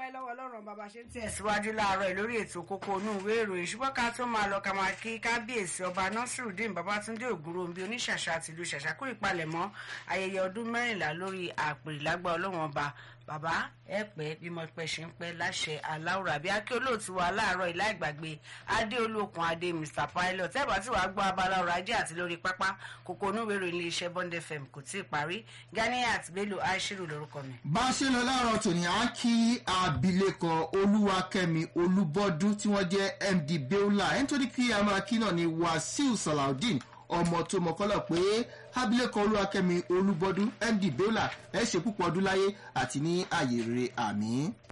dúpẹ́ lọ́wọ́ ọlọ́run bàbá ṣe ń tẹ̀síwájú láàárọ̀ lórí ètò kókó inú ìwé ìròyìn ṣùgbọ́n ká tó máa lọ ká máa kí kábíyèsí ọba nasiruddin babatunde ògúnròǹbí oníṣàṣà tìlú ṣàṣà kú ìpalẹ̀mọ́ ayẹyẹ ọdún mẹ́rìnlá lórí àpèrìlágbá ọlọ́wọ́n ọba bàbá ẹ pẹ́ bí mo pẹ́ ṣe ń pẹ́ láṣẹ aláwùrà bí akí olóòtú wa láàárọ̀ ìlà ìgbàgbé adéolú okùn adé mr pilot ẹ bá tí wàá gbọ́ abala ọrọ̀ ajé àti lórí pápá kókó inú ìwé ìròyìn iléeṣẹ́ bond fm kò tí ì parí ganiat bello aishiru lórúkọ mi. bá a ṣe lọ láàárọ̀ tòní à ń kí abilékọ olúwakẹ́mi olúbọ́dún tí wọ́n jẹ́ md beola ẹni tó ní kí a máa kí náà ni wàsíù salaudeen ọmọ tó mọ̀kọ́lọ̀ pé abilékọ olúwakẹ́mi olúbọ́dún md beola ẹ ṣe púpọ̀ ọdún láyé àti ní àyè rere àmì.